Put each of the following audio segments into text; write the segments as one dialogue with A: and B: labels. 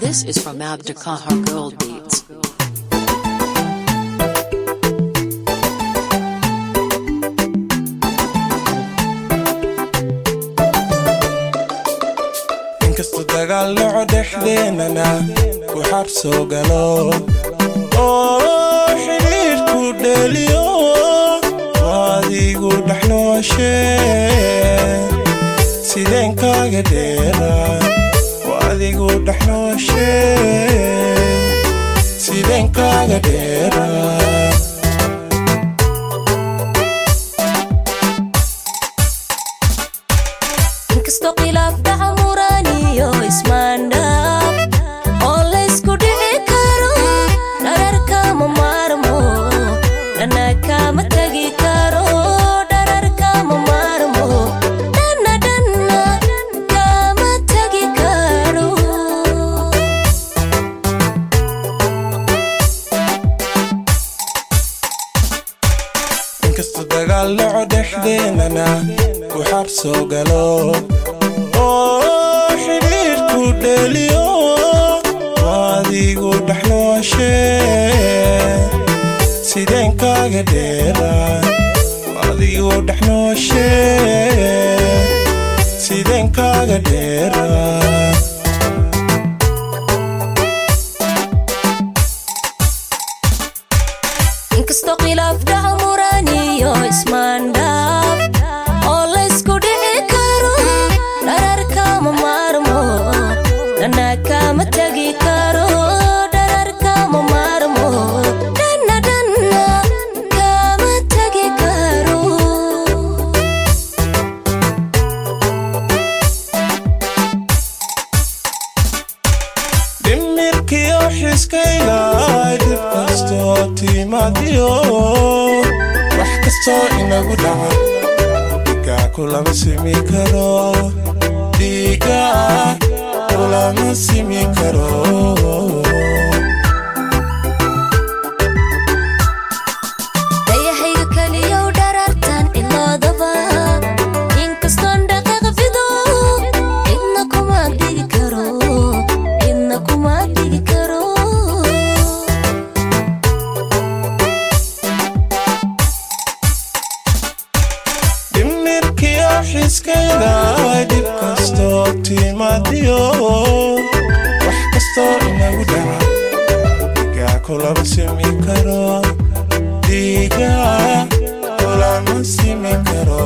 A: This is from Abdukahar Gold Beats.
B: inkastoo dagaal dhaco dhexdeenana ku xar soo galo oo xidhiidhku dheeliyo waadigu dhexnooshe sideen kaaga dheera waadigu dhexnooshe sideen kaaga dheera
C: inkastoo khilaaf dhaca muraaniyo ismaandhaaf oo laysku dhici karo dhararkama maarmo dhana kama tegi karo dhararkama maarmo dhana dhana kama tegi karo
B: inkastoo dagaal dhaco dhexdeenana ku xar soo galo oo xidhiidhku dheeliyo waadigu dhexnooshe sideen kaaga dheera waadigu dhexnooshe sideen kaaga dheera
C: inkastoo khilaaf dhaca muraaniyo ismaandhaaf oo laysku dhici karo dhararkama maarmo dhana kama tegi karo dhararkama maarmo dhana dhana kama tegi karo
B: dhimirkiyo xiskayga dib kastoo timaadiyo wax kastoo inagu dhaca dhigaa kulama simi karo dhigaa kulama simi karo
C: dayahayga keliyow dharartan iloodaba inkastoon dhaqaaq fido cidna kuma dhigi karo cidna kuma dhigi karo
B: dhimirkiyo xiskayga dib kastoo timaadiyo wax kastoo inagu dhaca dhigaa kulama simi karo dhigaa kulama simi karo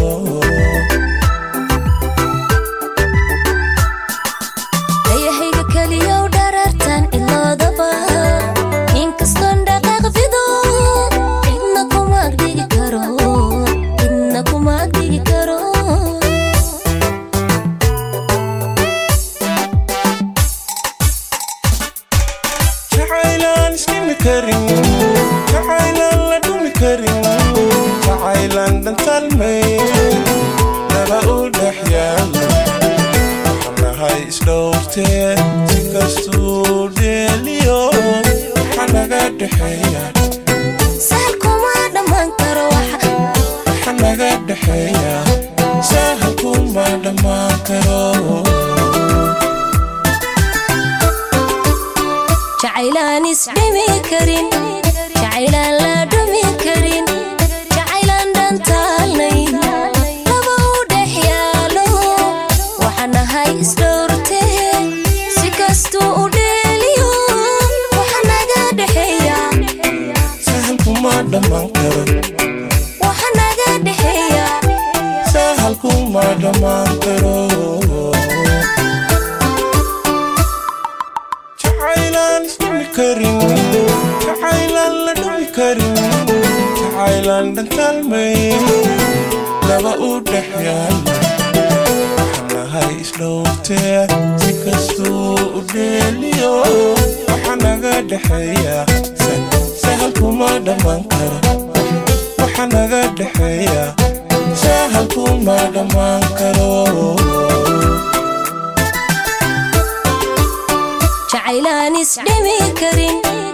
C: dayahayga keliyow dharartan iloodaba inkastoon dhaqaaq fido cidna kuma dhigi karo cidna kuma dhigi karo
B: jacaylaan iskimi karin jacaylaan la dhumi karin jacaylaan dhantalmay laba u dhex yaala waxaan nahay isdhowrtee si kastuu dheeliyo waxa naga dhexeeya
C: sahal kuma dhammaan karo waxa
B: waxa naga dhexeeya sahal kuma dhammaan karo
C: jacaylaan isdhimi karin jacaylaan la dhumi karin jacaylaan dhantaalnayn laba u dhex yaalo waxaan nahay isdhowrtee si kastuu u dheeliyo waxa naga dhexeeya
B: sahal kuma dhammaan karo
C: waxa naga dhexeeya
B: sahal kuma dhammaan karo jacaylaan isdhumi karin jacaylaan la dhumi karin jacaylaan dhantaalmay laba u dhex yaala waxaan nahay isdhowrtee si kastuu u dheeliyo waxa naga dhexeeya sa- sahal kuma dhammaan karo waxa naga dhexeeya sahal kuma dhammaan karo
C: jacaylaan isdhimi karin